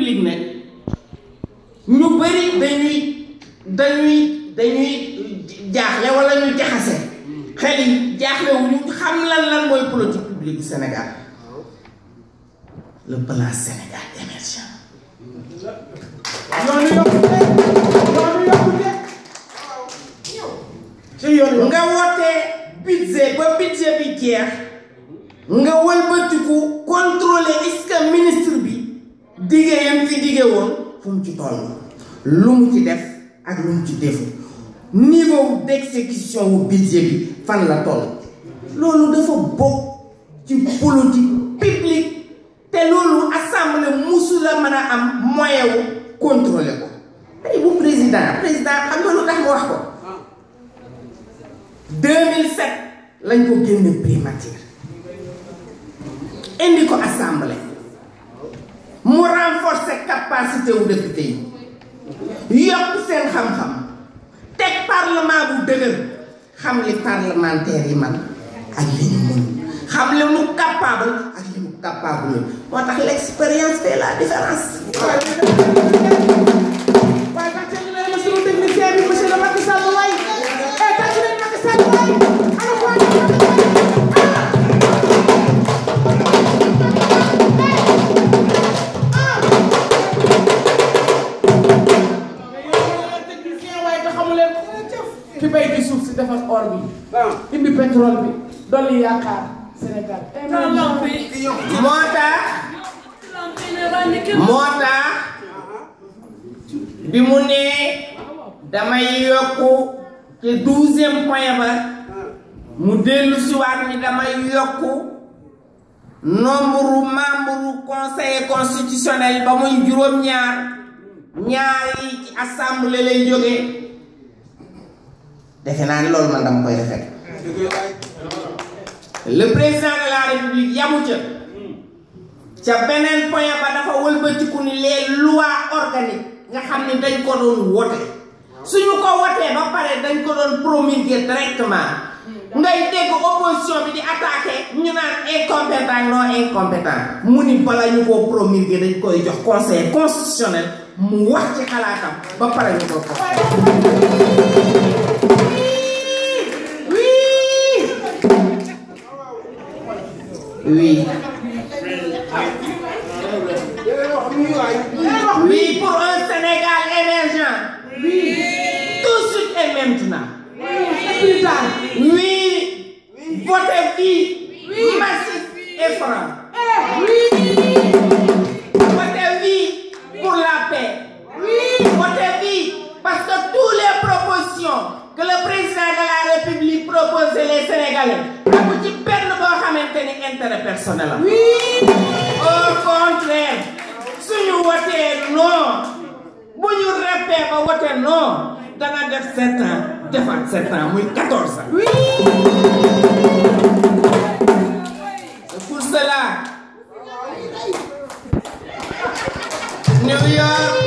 publique nag ñu bëri dañuy dañuy dañuy jaaxle wala ñu jaxase xel yi jaaxle wu ñu xam lan lan mooy politique publique Sénégal le plan Sénégal émergent yoonu yokkute yoonu yokkute ci yoonu nga wootee budget ba budget bi jeex nga wëlbatiku contrôler est-ce que ministre bi diggee yam fi diggee woon fu mu ci toll lu mu ci def ak lu mu ci defu niveau d'exécution wu budget bi fan la toll loolu dafa bokk ci politique publique te loolu assemblée musu la mën a am moyen wu contrôler ko tey bu président président xam nga lu tax mu wax ko 2007 lañ ko génne primature indi ko assemblée mu renforcer capacité wu député yi yokk seen xam-xam teg parlement bu dëgër xam li parlementaire yi man ak li ñu mën xam li mu capable ak li mu capable moo tax l'expérience fait la différence waaye tax ci leen ma sunu technicien bi monsieur le Macky Sall waay eh tax ci leen Macky Sall waay ana ko waay technicien waaye te xamu leen ki bay ci suuf si defar or bi indi pétrole bi dolli yaakaar Sénégal moo tax moo tax bi mu nee damay yokku te douzième point ba mu dellu si waat ni damay yokku nombre membre conseil constitutionnel ba muy juróom-ñaar ñaar yi ci assemblée lay jógee defe naa ni loolu man dama koy rafet le président de la république yamu ca ca beneen point ba dafa wëlbatiku ni les lois organiques nga xam ni dañ ko doon wote suñu ko wotee ba pare dañ ko doon promulguer directement ngay dégg opposition bi di attaqué ñu naan incompétent non incompétent mu ni bala ñu koo promulguer dañ koy jox conseil constitutionnel mu wax ci xalaatam ba pare ñu ko ko oui oui pour un Sénégal émergent tout de suite et maintenant plus tard oui votez oui massif et franc votez oui pour la paix votez oui parce que toutes les propositions que le président de la République propose les Sénégalais amu ci benn boo xamante ni intérêt personnel la au contraire suñu wotee non bu ñu reppee ba wote non dana def sept ans defaat sept ans muy quatorze ans c'est pour cela New York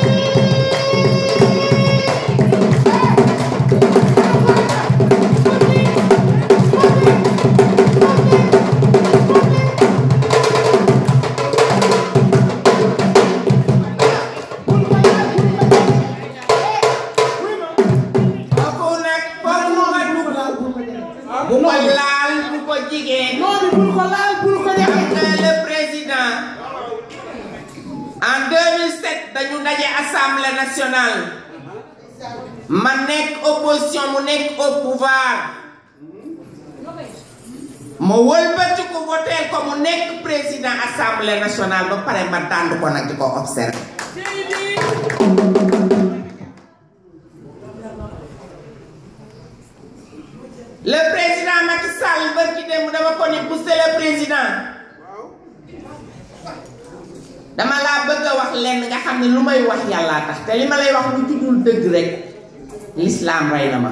kooku nag foog mu nga dugg bu ko laal bu ko jigéen noonu bul ko laal bul ko jaxe que le président en 2007 dañu daje assemblée nationale ma nekk opposition mu nekk au pouvoir ma wëlbati ko voté ko mu nekk président assemblée nationale ba pare ma tànd ko nag di ko observé le président Macky Sall ba ci dem dama ko ni monsieur le président dama laa bëgg a wax lenn nga xam ne lu may wax yàllaa tax te li ma lay wax lu tuddul dëgg rek l'islam rey na ma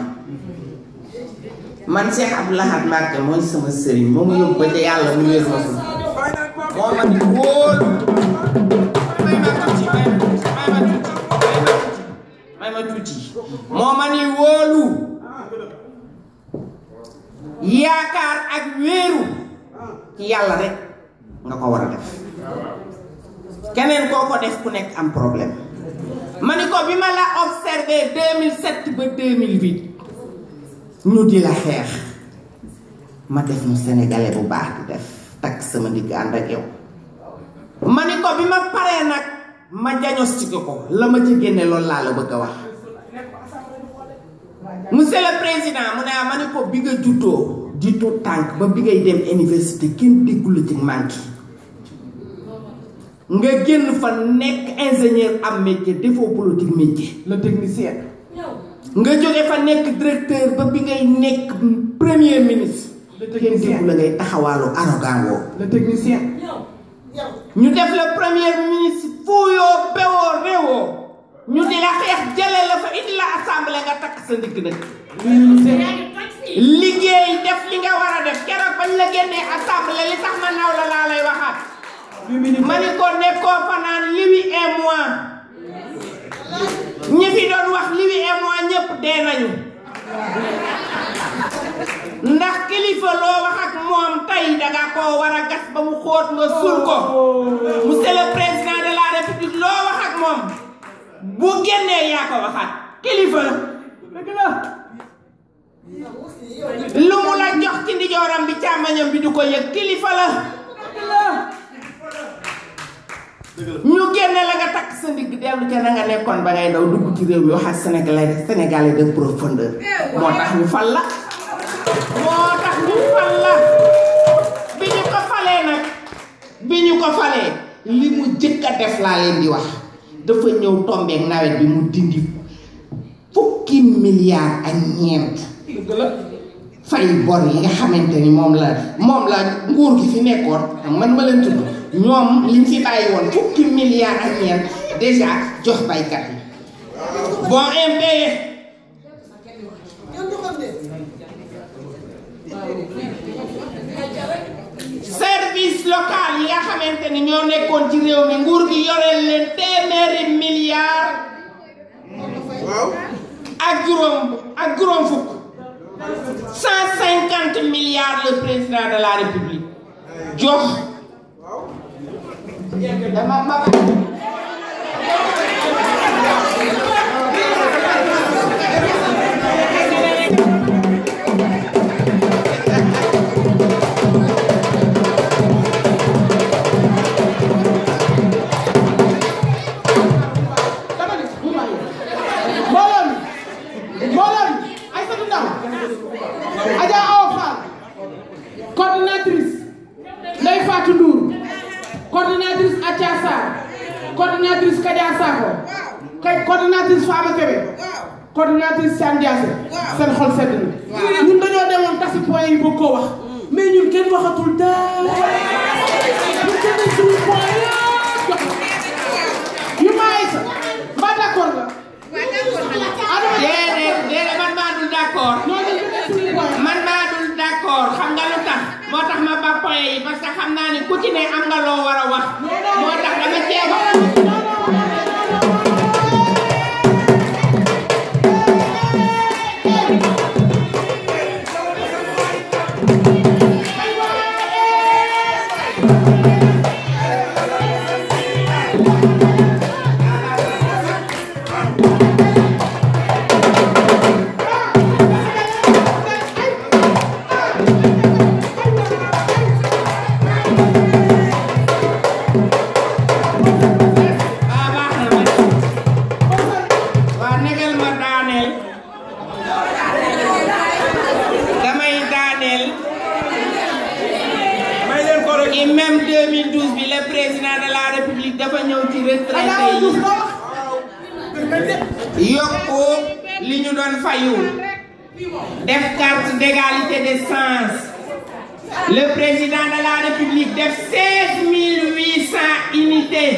man Cheikh Abdou Lahad Mbacké mooy sama sëriñ moo mu yóbbu ba ca yàlla mu wér ma ko moo ma ni wóolu may ma tuuti may ma tuuti may ma tuuti moo ma ni wóolu yaakaar ak wéeru ci yàlla rek nga ko war a def keneen koo ko def ku nekk am problème ma ni ko bi ma la observé 2007 ba 2008 ñu di la xeex ma def mu sénégalais bu baax di def takk sama ndigg ànd ak yow ma ni ko bi ma paree nag ma diagnostiqué ko la ma ci génne loolu laa la bëgg a wax monsieur le président mu ne ah ma ni ko bi nga juddoo di tuut tànk ba bi ngay dem université kenn déggu la ci manqué nga génn fa nekk ingénieur am métier defoo politique métier le technicien. nga jóge fa nekk directeur ba bi ngay nekk premier ministre le kenn technicien. déggu la ngay taxawaalu arrogant woo le technicien. ñu def la premier ministre fuuyoo bewoo réewoo ñu di la xeex jële la fa indi la assemblée nga takk sa ndigg nag liggéey def li nga war a def keroog bañ la génnee assemblée li tax ma naw la laa lay waxaat ma ni ko nekkoo fa naan Lui et moi ñi fi doon wax Lui et moi ñëpp dee nañu ndax kilifa loo wax ak moom tey danga koo war a gas ba mu xóot nga sul ko monsieur le président de la république loo wax ak moom bu génnee yaa ko waxaat kilifa la dëgg la. lu mu la jox ci ndijooram bi càmmañam bi du ko yëg kilifa la dëgg la. ñu génne la nga takk sa ndigg dellu ca na nga nekkoon ba ngay daw dugg ci réew mi wax ak sénégalais sénégalais de profondeur moo tax ñu fal la moo tax ñu fal la bi ñu ko falee nag bi ñu ko falee li mu jëkk a def laa leen di wax dafa ñëw tombeek nawet bi mu dindi fukki milliards ak ñeent dëgg la. fay bor yi nga xamante ni moom la moom la nguur gi fi nekkoon man ma leen tudd ñoom liñ fi bàyyi woon fukki milliards ak ñeent déjà jox baykat yi bon impayé service local yi nga xamante ni ñoo nekkoon ci réew mi nguur gi yoreel leen téeméeri milliards ak juróom ak juróom fukk cent cinquante milliards le président de la république jox dama ma dama ni bu ma yee. mbooloo mi. mbooloo mi. Aïssatou Ndaw. Adja Awa Fall. coordinatrice. Ndeye Fatou Ndour. coordinatrice Atia Sarr. coordinatrice Kadia Sakho. kay coordinatrice Fama Kébé. coordinatrice Thiam Diassé. seen xol sedd na. ñun dañoo demoon tasi point yi bëgg koo wax. mais ñun kenn waxatul dara. ñun kenn dañ suñu point yëpp jox ko. yu ma Aïssa. mbaa d'accord nga. Adama déedéet déedéet man maa dul d'accord ñoo ñu jëlee suñu point. man maa dul d'accord xam nga lu tax moo tax ma ba point yi parce que xam naa ni ku ci ne am nga loo war a wax moo tax dama cee wax waa baax na ma waa negal ma daaneel damay daaneel may leen ko rek ci même 2012 bi le président de la république dafa ñëw ci retraité yi yokku li ñu doon fayu def carte d'égalité des chances le président de la république def 16 800 unités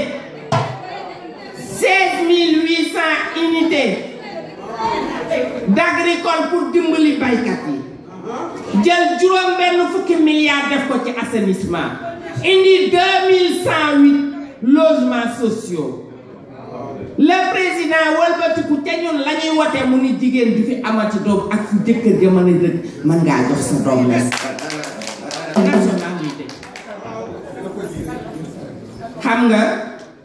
16 800 unités d'agricole pour dimbali baykat yi jël juróom benn fukki milliards def ko ci assainissement indi 2108 logements sociaux le président wëlbatiku te ñun la ñuy wote mu ni jigéen ju fi amati doom ak fu jëkkër ja mën a dëkk mën ngaa jox sa doom la nationalité xam nga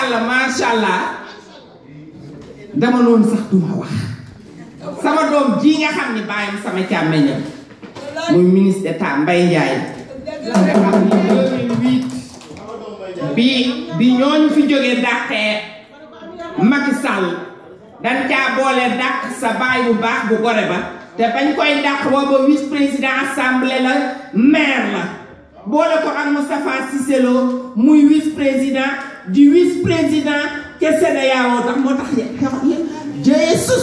tubaarkàlla macha allah dama noonu sax duma wax sama doom ji nga xam ni bàyyam sama càmmeñam muy ministre d'état Mbaye Ndiaye bi bi ñooñu fi jógee dàqee Macky Sall dañ caa boole dàq sa baay bu baax bu gore ba te bañ koy dàq booba vice président assemblée la maire la boole ko ak Moustapha Cissé Lo muy vice président di vice président ca CEDEAO tax moo tax Jesus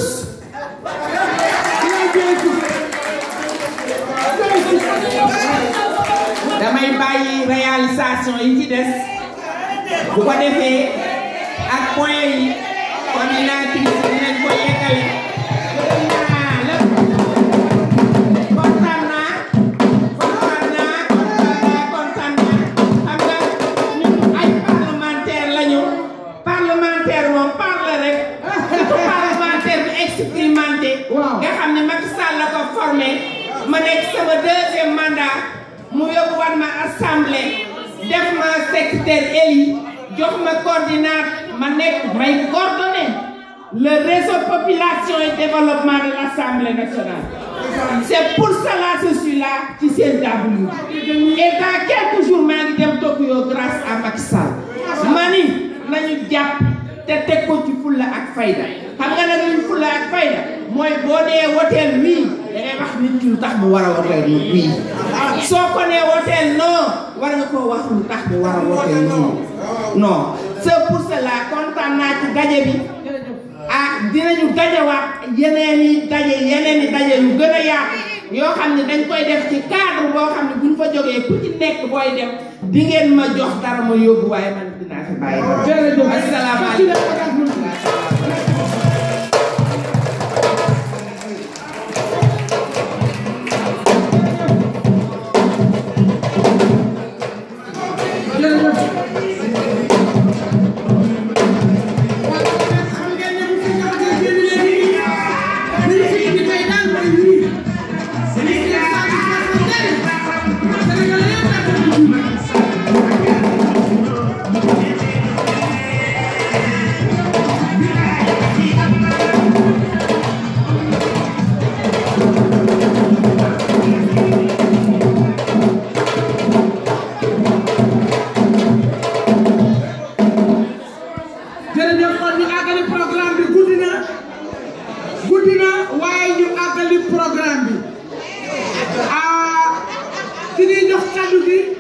damay bàyyi réalisation yi ci des bu ko defee ak point yi coordinatrice dinañ ko yeggale naa la kontaan naa kontaan naa kontaan naa kontaan naa xam nga ñun ay parlementaire lañu parlementaire moom parle rek surtout parlementaire bi expérimenté nga xam ne Macky Sall la ko formé ma nekk sama deuxième mandat mu yóbbu wan ma assemblée def ma secrétaire élu jox ma coordinate ma nekk may coordonner le réseau population et développement de l'Assemblée nationale. C'est pour cela que je suis là ci CSW. Et dans quelques jours maa ngi dem Tokyo grâce à Macky Sall. ma ni nañu jàpp te teg ko ci fulla ak fayda xam nga nag luñ fulla ak fayda mooy boo dee woteel wii da ngay wax nit ki lu tax mu war a woteel wii soo ko nee woteel non war nga koo wax lu tax mu war a woteel nii non c'est pour cela kontaan naa ci daje bi ah dinañu dajewaat yeneen i daje yeneen i daje yu gën a yaatu yoo xam ne dañ koy def ci cadre boo xam ne buñ fa jógee ku ci nekk booy dem di ngeen ma jox dara ma yóbbu waaye man dinaa fi bàyyi dara. asalaamaaleykum. jërëjëf kon ñu àggali programme bi guddi na guddi na waaye ñu àggali programme bi ah ki ñuy jox kaddu gi